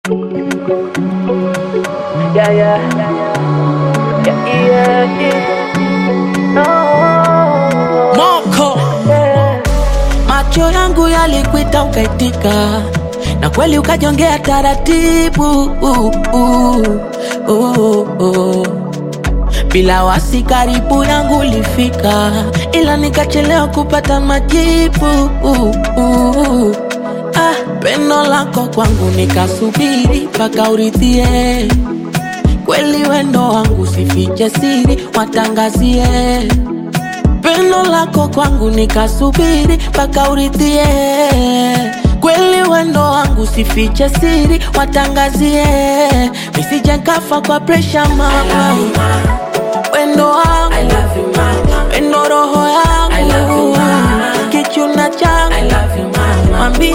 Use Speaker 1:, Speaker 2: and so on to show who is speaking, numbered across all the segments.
Speaker 1: Yeah, yeah. Yeah, yeah, yeah. No.
Speaker 2: Moko
Speaker 1: Yeah.
Speaker 2: macho yangu yalikuita ukaitika, na kweli ukajongea taratibu uh, uh, uh, uh. Bila wasi karibu yangu ulifika, ila nikachelewa kupata majibu uh, uh. Ah, pendo lako kwangu nikasubiri mpaka uridhie kweli wendo wangu sifiche siri watangazie pendo lako kwangu nikasubiri mpaka uridhie kweli wendo wangu sifiche siri watangazie nisije kafa kwa presha mama wendo wangu wendo roho yangu kichuna changu mwambie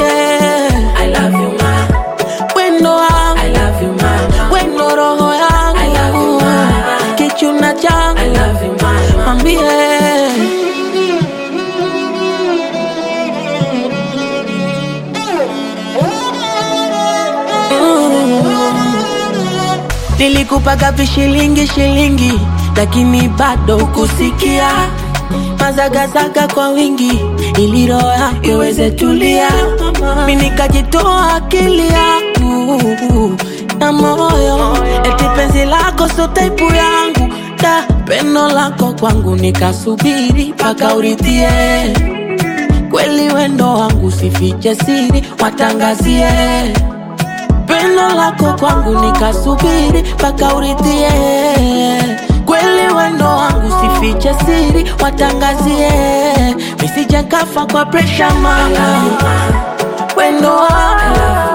Speaker 2: wendo wangu wendo roho yangu kichuna changu mwambie Nilikupaga vishilingi shilingi, lakini bado ukusikia mazagazaga kwa wingi, ili roho yako iweze tulia. Mi nikajitoa akili yangu na moyo, eti penzi lako so taipu yangu da pendo lako kwangu nikasubiri mpaka uridhie kweli wendo wangu sifiche siri watangazie pendo lako kwangu nikasubiri mpaka uridhie kweli wendo wangu sifiche siri watangazie nisije kafa kwa presha mama wendo wangu